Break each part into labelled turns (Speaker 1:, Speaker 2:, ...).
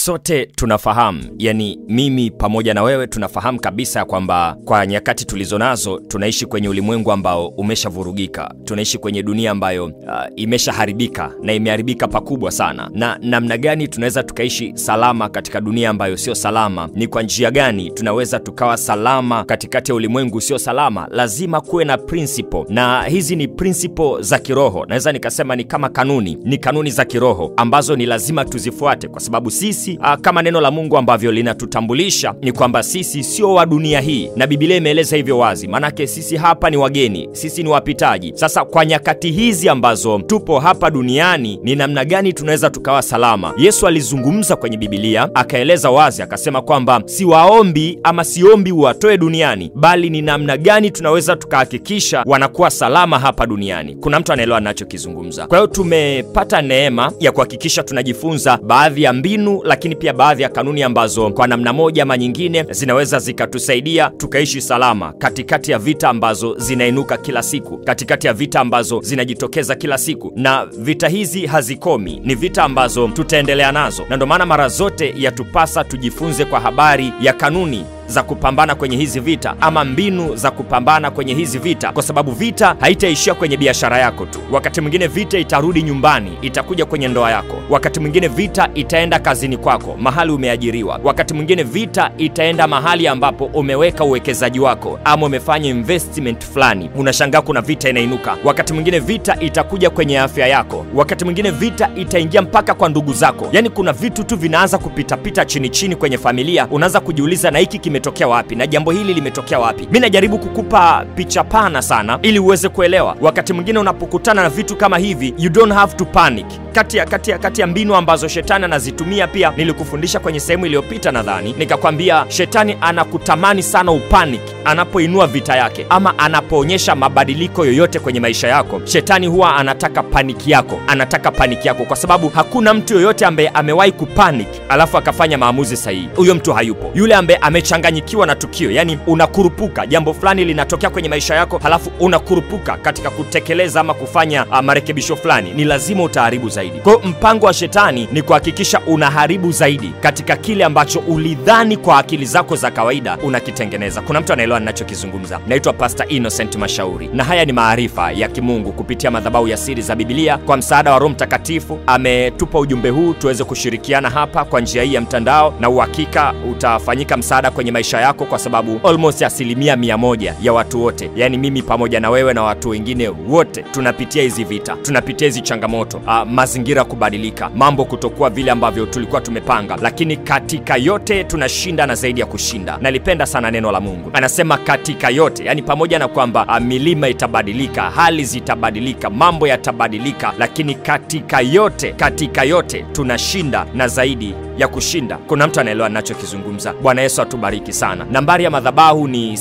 Speaker 1: sote tunafahamu yani mimi pamoja na wewe tunafahamu kabisa ya kwamba kwa nyakati tulizo nazo tunaishi kwenye ulimwengu ambao umeshavurugika tunaishi kwenye dunia ambayo uh, imeshaharibika na imeharibika pakubwa sana na namna gani tunaweza tukaishi salama katika dunia ambayo sio salama ni kwa njia gani tunaweza tukawa salama katikati ya ulimwengu sio salama lazima kuwe na principle na hizi ni principle za kiroho naweza nikasema ni kama kanuni ni kanuni za kiroho ambazo ni lazima tuzifuate kwa sababu sisi uh, kama neno la mungu ambavyo linatutambulisha ni kwamba sisi sio wa dunia hii na bibilia imeeleza hivyo wazi maanake sisi hapa ni wageni sisi ni wapitaji sasa kwa nyakati hizi ambazo tupo hapa duniani ni namna gani tunaweza tukawa salama yesu alizungumza kwenye bibilia akaeleza wazi akasema kwamba siwaombi ama siombi uwatoe duniani bali ni namna gani tunaweza tukahakikisha wanakuwa salama hapa duniani kuna mtu anaelewa anachokizungumza kwa hiyo tumepata neema ya kuhakikisha tunajifunza baadhi ya mbinu lakini pia baadhi ya kanuni ambazo kwa namna moja ama nyingine zinaweza zikatusaidia tukaishi salama katikati ya vita ambazo zinainuka kila siku katikati ya vita ambazo zinajitokeza kila siku na vita hizi hazikomi ni vita ambazo tutaendelea nazo na ndio maana mara zote yatupasa tujifunze kwa habari ya kanuni za kupambana kwenye hizi vita ama mbinu za kupambana kwenye hizi vita kwa sababu vita haitaishia kwenye biashara yako tu wakati mwingine vita itarudi nyumbani itakuja kwenye ndoa yako wakati mwingine vita itaenda kazini kwako mahali umeajiriwa wakati mwingine vita itaenda mahali ambapo umeweka uwekezaji wako ama umefanya investment fulani unashangaa kuna vita inainuka wakati mwingine vita itakuja kwenye afya yako wakati mwingine vita itaingia mpaka kwa ndugu zako yaani kuna vitu tu vinaanza kupitapita chini chini kwenye familia unaanza kujiuliza na hiki kimetokea wapi na jambo hili limetokea wapi mi najaribu kukupa picha pana sana ili uweze kuelewa wakati mwingine unapokutana na vitu kama hivi you don't have to panic kati ya, kati ya, kati ya mbinu ambazo shetani anazitumia pia nilikufundisha kwenye sehemu iliyopita nadhani nikakwambia shetani anakutamani sana upanic anapoinua vita yake ama anapoonyesha mabadiliko yoyote kwenye maisha yako shetani huwa anataka paniki yako anataka paniki yako kwa sababu hakuna mtu yoyote ambaye amewahi kupanic alafu akafanya maamuzi sahihi huyo mtu hayupo yule ambaye amechanganyikiwa na tukio yani unakurupuka jambo fulani linatokea kwenye maisha yako halafu unakurupuka katika kutekeleza ama kufanya uh, marekebisho fulani ni lazima utaharibu zaidi kwa hiyo mpango wa shetani ni kuhakikisha unaharibu zaidi katika kile ambacho ulidhani kwa akili zako za kawaida unakitengeneza kuna mtu anaelewa ninachokizungumza naitwa pastor innocent mashauri na haya ni maarifa ya kimungu kupitia madhabahu ya siri za bibilia kwa msaada wa roho mtakatifu ametupa ujumbe huu tuweze kushirikiana hapa kwa njia hii ya mtandao na uhakika utafanyika msaada kwenye maisha yako kwa sababu almost asilimia mia moja ya watu wote yaani mimi pamoja na wewe na watu wengine wote tunapitia hizi vita tunapitia hizi changamoto uh, mazingira kubadilika mambo kutokuwa vile ambavyo tulikuwa tumepanga lakini katika yote tunashinda na zaidi ya kushinda nalipenda sana neno la mungu anasema katika yote yani pamoja na kwamba uh, milima itabadilika hali zitabadilika mambo yatabadilika lakini katika yote katika yote tunashinda na zaidi ya kushinda kuna mtu anaelewa nachokizungumza bwana yesu atubariki sana nambari ya madhabahu ni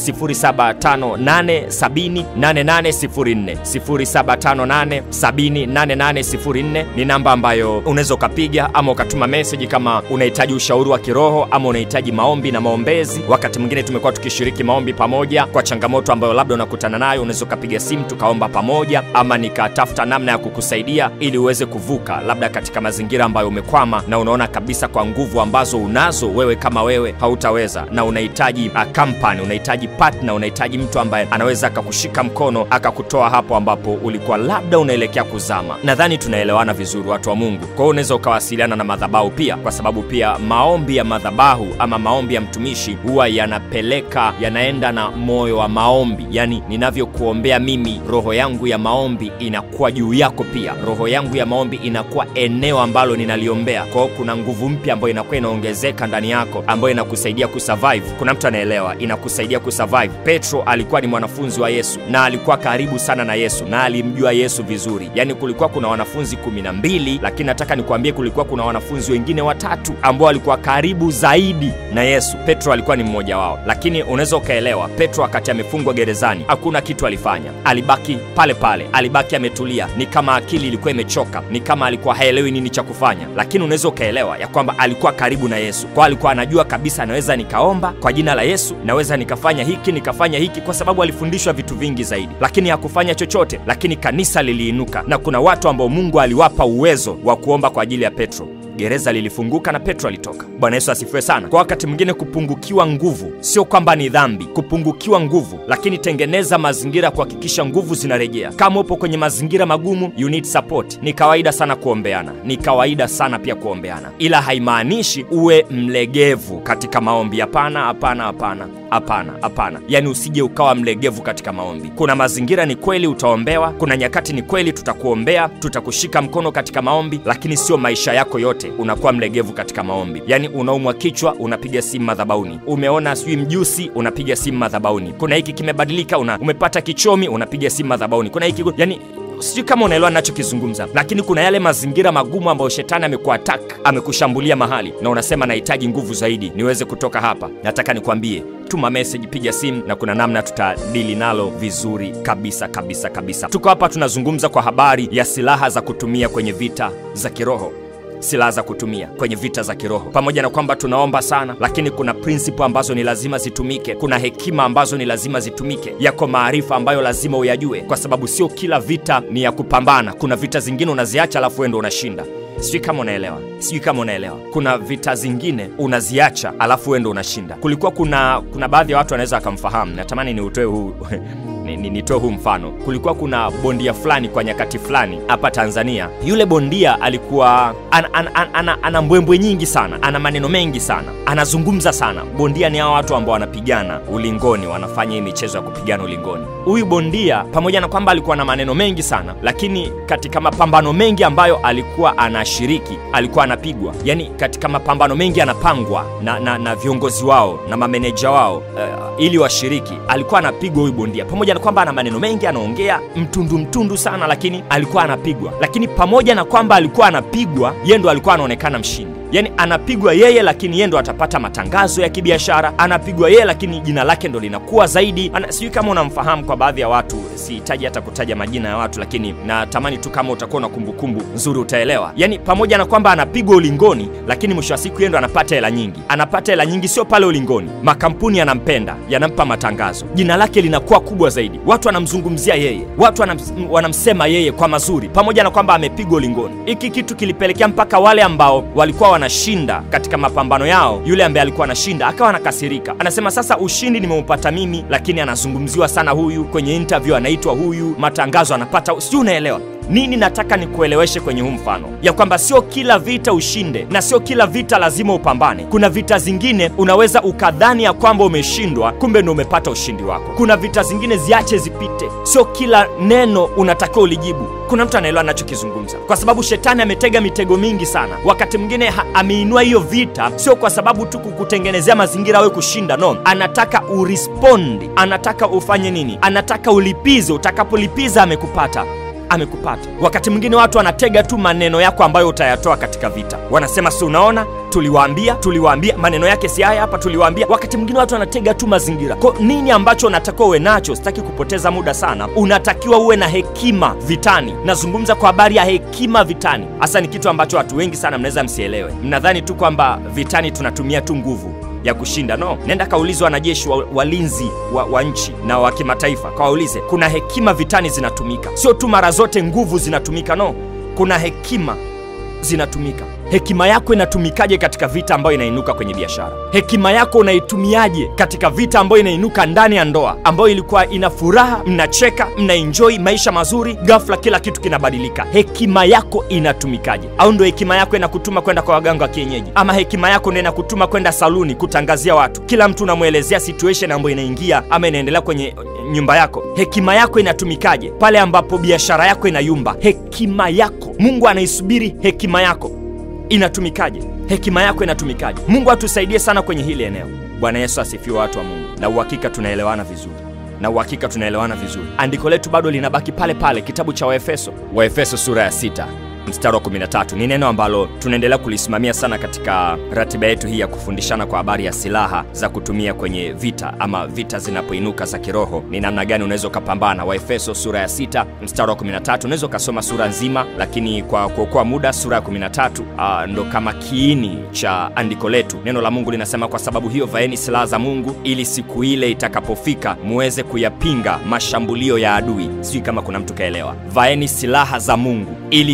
Speaker 1: 7587804 7587804 ni namba ambayo unaweza ukapiga ama ukatuma meseji kama unahitaji ushauri wa kiroho ama unahitaji maombi na maombezi wakati mwingine tumekuwa tukishiriki maombi pamoja kwa changamoto ambayo labda unakutana nayo unaweza ukapiga simu tukaomba pamoja ama nikatafuta namna ya kukusaidia ili uweze kuvuka labda katika mazingira ambayo umekwama na unaona kabisa kwa nguvu ambazo unazo wewe kama wewe hautaweza na unahitaji uh, company unahitaji partner unahitaji mtu ambaye anaweza akakushika mkono akakutoa hapo ambapo ulikuwa labda unaelekea kuzama nadhani tunaelewana vizuri watu wa mungu kwa hiyo unaweza ukawasiliana na madhabahu pia kwa sababu pia maombi ya madhabahu ama maombi ya mtumishi huwa yanapeleka yanaenda na moyo wa maombi yani ninavyokuombea mimi roho yangu ya maombi inakuwa juu yako pia roho yangu ya maombi inakuwa eneo ambalo ninaliombea kwao kuna nguvu mpya ambayo inakuwa inaongezeka ndani yako ambayo inakusaidia kusurvive kuna mtu anaelewa inakusaidia kusurvive petro alikuwa ni mwanafunzi wa yesu na alikuwa karibu sana na yesu na alimjua yesu vizuri yaani kulikuwa kuna wanafunzi kumi na mbili lakini nataka nikuambie kulikuwa kuna wanafunzi wengine watatu ambao walikuwa karibu zaidi na yesu petro alikuwa ni mmoja wao lakini unaweza ukaelewa petro wakati amefungwa gerezani hakuna kitu alifanya alibaki pale pale alibaki ametulia ni kama akili ilikuwa imechoka ni kama alikuwa haelewi nini cha kufanya lakini unaweza ukaelewa ya kwamba alikuwa karibu na yesu kwa alikuwa anajua kabisa naweza nikaomba kwa jina la yesu naweza nikafanya hiki nikafanya hiki kwa sababu alifundishwa vitu vingi zaidi lakini hakufanya chochote lakini kanisa liliinuka na kuna watu ambao mungu aliwapa uwezo wa kuomba kwa ajili ya petro gereza lilifunguka na petro alitoka bwana yesu asifiwe sana kwa wakati mwingine kupungukiwa nguvu sio kwamba ni dhambi kupungukiwa nguvu lakini tengeneza mazingira ya kuhakikisha nguvu zinarejea kama upo kwenye mazingira magumu you need support ni kawaida sana kuombeana ni kawaida sana pia kuombeana ila haimaanishi uwe mlegevu katika maombi hapana hapana hapana hapana hapana yaani usije ukawa mlegevu katika maombi kuna mazingira ni kweli utaombewa kuna nyakati ni kweli tutakuombea tutakushika mkono katika maombi lakini sio maisha yako yote unakuwa mlegevu katika maombi yaani unaumwa kichwa unapiga simu madhabauni umeona sijui mjusi unapiga simu madhabauni kuna hiki kimebadilika una, umepata kichomi unapiga simu madhabauni kuna hiki yani sijui kama unaelewa nachokizungumza lakini kuna yale mazingira magumu ambayo shetani amekuatak amekushambulia mahali na unasema nahitaji nguvu zaidi niweze kutoka hapa nataka nikwambie tuma meseji piga simu na kuna namna tutadili nalo vizuri kabisa kabisa kabisa tuko hapa tunazungumza kwa habari ya silaha za kutumia kwenye vita za kiroho silaha za kutumia kwenye vita za kiroho pamoja na kwamba tunaomba sana lakini kuna prinsipo ambazo ni lazima zitumike kuna hekima ambazo ni lazima zitumike yako maarifa ambayo lazima uyajue kwa sababu sio kila vita ni ya kupambana kuna vita zingine unaziacha alafu wendo unashinda sijui kama unaelewa sijui kama unaelewa kuna vita zingine unaziacha alafu wendo unashinda kulikuwa kuna kuna baadhi ya watu wanaweza wakamfahamu natamani niutoe huu ni- ni- nitoe huu mfano kulikuwa kuna bondia fulani kwa nyakati fulani hapa tanzania yule bondia alikuwa ana, ana, ana, ana, ana mbwembwe nyingi sana ana maneno mengi sana anazungumza sana bondia ni hao watu ambao wanapigana ulingoni wanafanya hii michezo ya kupigana ulingoni huyu bondia pamoja na kwamba alikuwa na maneno mengi sana lakini katika mapambano mengi ambayo alikuwa anashiriki alikuwa anapigwa yani katika mapambano mengi anapangwa na, na, na viongozi wao na mameneja wao uh, ili washiriki alikuwa anapigwa huyu bondia pamoja na kwamba ana maneno mengi anaongea mtundu mtundu sana lakini alikuwa anapigwa lakini pamoja na kwamba alikuwa anapigwa ye ndo alikuwa anaonekana mshindi yaani anapigwa yeye lakini yeye ndo atapata matangazo ya kibiashara anapigwa yeye lakini jina lake ndo linakuwa zaidi Ana, sijui kama unamfahamu kwa baadhi ya watu sihitaji hata kutaja majina ya watu lakini natamani tu kama utakuwa na kumbukumbu nzuri utaelewa yaani pamoja na kwamba anapigwa ulingoni lakini mwisho wa siku yeye ndo anapata hela nyingi anapata hela nyingi sio pale ulingoni makampuni yanampenda yanampa matangazo jina lake linakuwa kubwa zaidi watu wanamzungumzia yeye watu wanams, wanamsema yeye kwa mazuri pamoja na kwamba amepigwa ulingoni hiki kitu kilipelekea mpaka wale ambao walikuwa wanashinda katika mapambano yao yule ambaye alikuwa anashinda akawa anakasirika anasema sasa ushindi nimeupata mimi lakini anazungumziwa sana huyu kwenye interview anaitwa huyu matangazo anapata sijui unaelewa nini nataka nikueleweshe kwenye huu mfano ya kwamba sio kila vita ushinde na sio kila vita lazima upambane kuna vita zingine unaweza ukadhani ya kwamba umeshindwa kumbe ndo umepata ushindi wako kuna vita zingine ziache zipite sio kila neno unatakiwa ulijibu kuna mtu anaelewa anachokizungumza kwa sababu shetani ametega mitego mingi sana wakati mwingine ha- ameinua hiyo vita sio kwa sababu tu kukutengenezea mazingira awe kushinda no anataka urispondi anataka ufanye nini anataka ulipize utakapolipiza amekupata amekupata wakati mwingine watu wanatega tu maneno yako ambayo utayatoa katika vita wanasema si unaona tuliwaambia tuliwaambia maneno yake si haya hapa tuliwaambia wakati mwingine watu wanatega tu mazingira ko nini ambacho unatakiwa uwe nacho sitaki kupoteza muda sana unatakiwa uwe na hekima vitani nazungumza kwa habari ya hekima vitani hasa ni kitu ambacho watu wengi sana mnaweza msielewe mnadhani tu kwamba vitani tunatumia tu nguvu ya kushinda no nenda kaulizwa wanajeshi wa, walinzi wa, wa nchi na wa kimataifa kawaulize kuna hekima vitani zinatumika sio tu mara zote nguvu zinatumika no kuna hekima zinatumika hekima yako inatumikaje katika vita ambayo inainuka kwenye biashara hekima yako unaitumiaje katika vita ambayo inainuka ndani ya ndoa ambayo ilikuwa ina furaha mnacheka mnaenjoi maisha mazuri ghafla kila kitu kinabadilika hekima yako inatumikaje au ndo hekima yako inakutuma kwenda kwa waganga wa kienyeji ama hekima yako ndo inakutuma kwenda saluni kutangazia watu kila mtu unamwelezea situation ambayo inaingia ama inaendelea kwenye nyumba yako hekima yako inatumikaje pale ambapo biashara yako inayumba hekima yako mungu anaisubiri hekima yako inatumikaje hekima yako inatumikaje mungu atusaidie sana kwenye hili eneo bwana yesu asifiwe watu wa mungu na uhakika tunaelewana vizuri na uhakika tunaelewana vizuri andiko letu bado linabaki pale pale kitabu cha waefeso waefeso sura ya sita mstari wa 13 ni neno ambalo tunaendelea kulisimamia sana katika ratiba yetu hii ya kufundishana kwa habari ya silaha za kutumia kwenye vita ama vita zinapoinuka za kiroho ni namna gani unaweza ukapambana waefeso sura ya 6 mstari wa 13 unaweza ukasoma sura nzima lakini kwa kuokoa muda sura ya 13 uh, ndo kama kiini cha andiko letu neno la mungu linasema kwa sababu hiyo vaeni silaha za mungu ili siku ile itakapofika muweze kuyapinga mashambulio ya adui sijui kama kuna mtu kaelewa vaeni silaha za mungu ili siku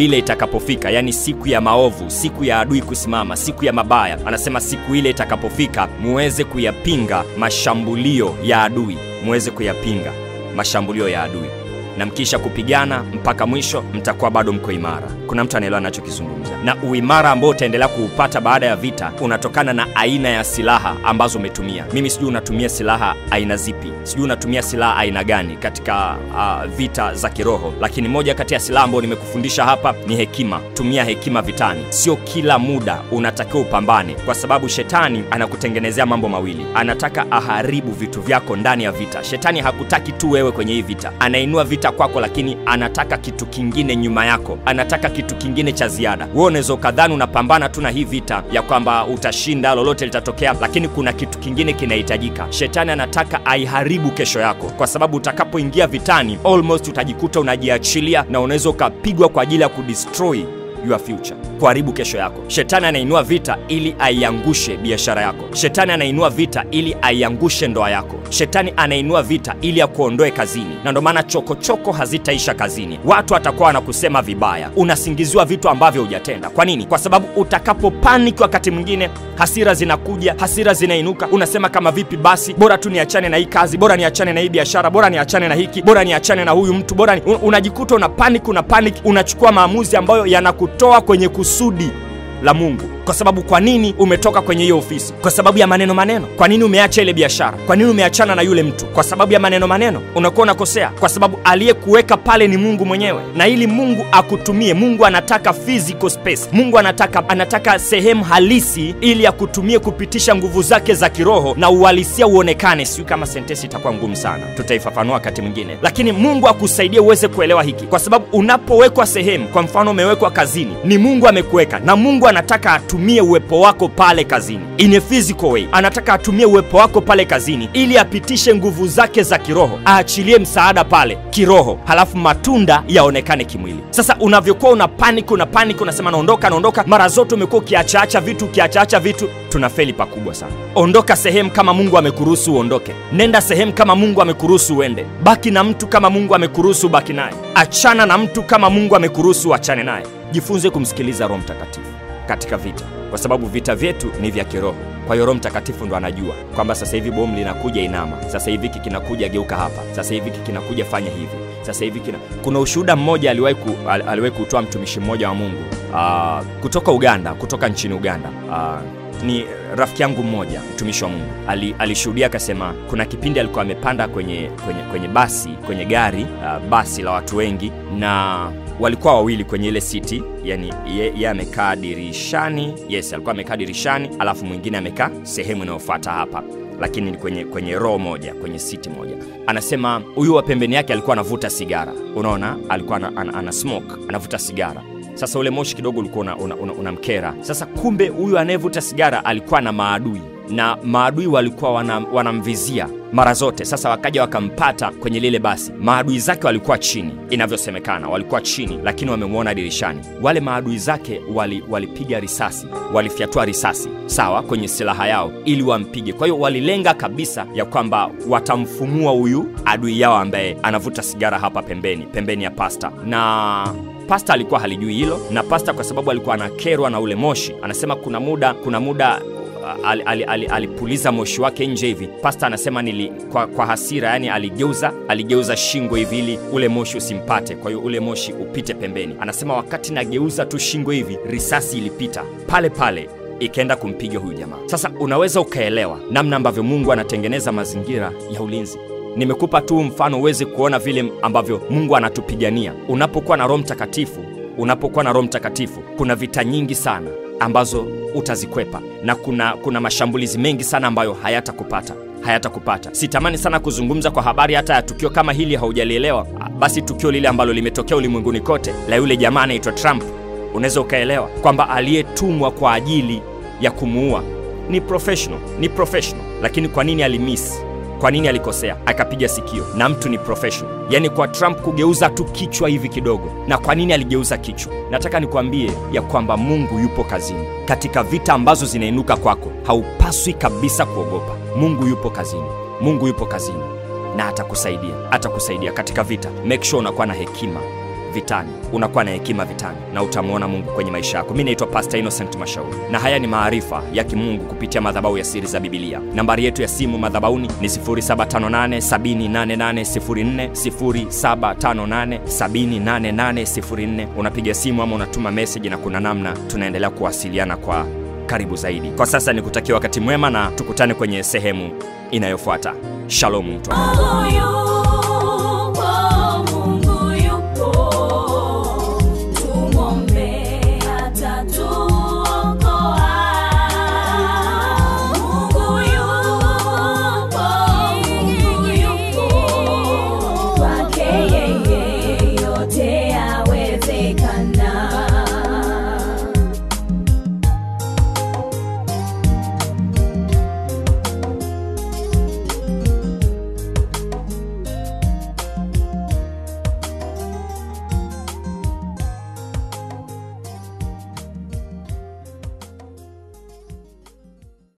Speaker 1: ile itakapofika, yani siku ya maovu, siku ya adui kusimama, siku ya mabaya, anasema siku ile itakapofika, muweze kuyapinga mashambulio ya adui, muweze kuyapinga mashambulio ya adui na mkisha kupigana mpaka mwisho mtakuwa bado mko imara. Kuna mtu anaelewa anachokizungumza, na uimara ambao utaendelea kuupata baada ya vita unatokana na aina ya silaha ambazo umetumia. Mimi sijui unatumia silaha aina zipi, sijui unatumia silaha aina gani katika uh, vita za kiroho, lakini moja kati ya silaha ambayo nimekufundisha hapa ni hekima. Tumia hekima vitani. Sio kila muda unatakiwa upambane, kwa sababu shetani anakutengenezea mambo mawili. Anataka aharibu vitu vyako ndani ya vita. Shetani hakutaki tu wewe kwenye hii vita, anainua vita kwako, lakini anataka kitu kingine nyuma yako, anataka kitu kingine cha ziada. Wewe unaweza ukadhani unapambana tu na hii vita ya kwamba utashinda, lolote litatokea, lakini kuna kitu kingine kinahitajika. Shetani anataka aiharibu kesho yako, kwa sababu utakapoingia vitani, almost utajikuta unajiachilia na unaweza ukapigwa kwa ajili ya kudestroy your future, kuharibu kesho yako. Shetani anainua vita ili aiangushe biashara yako. Shetani anainua vita ili aiangushe ndoa yako. Shetani anainua vita ili akuondoe kazini, na ndio maana chokochoko hazitaisha kazini. Watu watakuwa wanakusema vibaya, unasingiziwa vitu ambavyo hujatenda. Kwa nini? Kwa sababu utakapopaniki, wakati mwingine hasira zinakuja, hasira zinainuka, unasema kama vipi, basi bora tu niachane na hii kazi, bora niachane na hii biashara, bora niachane na hiki, bora niachane na huyu mtu, bora ni... unajikuta una panic, una panic, unachukua maamuzi ambayo yanakutoa kwenye kusudi la Mungu. Kwa sababu kwa nini umetoka kwenye hiyo ofisi? Kwa sababu ya maneno maneno. Kwa nini umeacha ile biashara? Kwa nini umeachana na yule mtu? Kwa sababu ya maneno maneno. Unakuwa unakosea, kwa sababu aliyekuweka pale ni Mungu mwenyewe, na ili Mungu akutumie, Mungu anataka physical space. Mungu anataka anataka sehemu halisi ili akutumie kupitisha nguvu zake za kiroho na uhalisia uonekane. Sijui kama sentensi itakuwa ngumu sana, tutaifafanua wakati mwingine, lakini Mungu akusaidie uweze kuelewa hiki, kwa sababu unapowekwa sehemu, kwa mfano umewekwa kazini, ni Mungu amekuweka, na Mungu anataka atumie uwepo wako pale kazini in a physical way. Anataka atumie uwepo wako pale kazini ili apitishe nguvu zake za kiroho, aachilie msaada pale kiroho, halafu matunda yaonekane kimwili. Sasa unavyokuwa una panic, una panic, unasema naondoka, naondoka, mara zote umekuwa ukiachaacha vitu, ukiachaacha vitu, tunafeli pakubwa sana. Ondoka sehemu kama Mungu amekuruhusu uondoke, nenda sehemu kama Mungu amekuruhusu uende, baki na mtu kama Mungu amekuruhusu baki naye, achana na mtu kama Mungu amekuruhusu uachane naye. Jifunze kumsikiliza Roho Mtakatifu katika vita, kwa sababu vita vyetu ni vya kiroho. Kwa hiyo Roho Mtakatifu ndo anajua kwamba sasa hivi bomu linakuja, inama. Sasa hivi hiki kinakuja, geuka hapa. Sasa hivi hiki kinakuja, fanya hivi. Sasa hivi kina... kuna ushuhuda mmoja aliwahi ku, al, aliwahi kutoa mtumishi mmoja wa Mungu uh, kutoka Uganda, kutoka nchini Uganda uh, ni rafiki yangu mmoja mtumishi wa Mungu ali, alishuhudia akasema, kuna kipindi alikuwa amepanda kwenye, kwenye, kwenye basi kwenye gari uh, basi la watu wengi na walikuwa wawili kwenye ile siti, yani ye, ye amekaa dirishani. Yes, alikuwa amekaa dirishani, alafu mwingine amekaa sehemu inayofuata hapa, lakini ni kwenye, kwenye row moja, kwenye siti moja. Anasema huyu wa pembeni yake alikuwa anavuta sigara, unaona, alikuwa ana, ana, ana smoke, anavuta sigara sasa ule moshi kidogo ulikuwa unamkera una, una, una sasa kumbe huyu anayevuta sigara alikuwa na maadui na maadui walikuwa wanamvizia wana mara zote. Sasa wakaja wakampata kwenye lile basi. Maadui zake walikuwa chini, inavyosemekana walikuwa chini, lakini wamemwona dirishani. Wale maadui zake walipiga wali risasi, walifyatua risasi sawa kwenye silaha yao ili wampige. Kwa hiyo walilenga kabisa ya kwamba watamfumua huyu adui yao ambaye anavuta sigara hapa pembeni, pembeni ya pasta na Pasta alikuwa halijui hilo, na pasta kwa sababu alikuwa anakerwa na ule moshi, anasema kuna muda kuna muda alipuliza ali, ali, ali moshi wake nje hivi. Pasta anasema nili, kwa, kwa hasira, yani aligeuza aligeuza shingo hivi ili ule moshi usimpate, kwa hiyo ule moshi upite pembeni. Anasema wakati nageuza tu shingo hivi, risasi ilipita pale pale ikaenda kumpiga huyu jamaa. Sasa unaweza ukaelewa namna ambavyo Mungu anatengeneza mazingira ya ulinzi. Nimekupa tu mfano uweze kuona vile ambavyo Mungu anatupigania. Unapokuwa na Roho Mtakatifu, unapokuwa na Roho Mtakatifu, kuna vita nyingi sana ambazo utazikwepa na kuna, kuna mashambulizi mengi sana ambayo hayatakupata hayatakupata. Sitamani sana kuzungumza kwa habari hata ya tukio kama hili, haujalielewa basi, tukio lile ambalo limetokea ulimwenguni kote la yule jamaa anaitwa Trump, unaweza ukaelewa kwamba aliyetumwa kwa ajili ya kumuua ni professional, ni professional, lakini kwa nini alimiss kwa nini alikosea akapiga sikio na mtu ni professional yaani kwa trump kugeuza tu kichwa hivi kidogo na kwa nini aligeuza kichwa nataka nikwambie ya kwamba mungu yupo kazini katika vita ambazo zinainuka kwako haupaswi kabisa kuogopa mungu yupo kazini mungu yupo kazini na atakusaidia atakusaidia katika vita make sure unakuwa na hekima vitani, unakuwa na hekima vitani, na utamwona Mungu kwenye maisha yako. Mi naitwa Pastor Innocent Mashauri, na haya ni maarifa ya kimungu kupitia madhabahu ya Siri za Bibilia. Nambari yetu ya simu madhabahuni ni 0758788804, 0758788804. Unapiga simu ama unatuma message, na kuna namna tunaendelea kuwasiliana kwa karibu zaidi. Kwa sasa nikutakia wakati mwema na tukutane kwenye sehemu inayofuata. Shalom mtu wa Mungu.
Speaker 2: moyo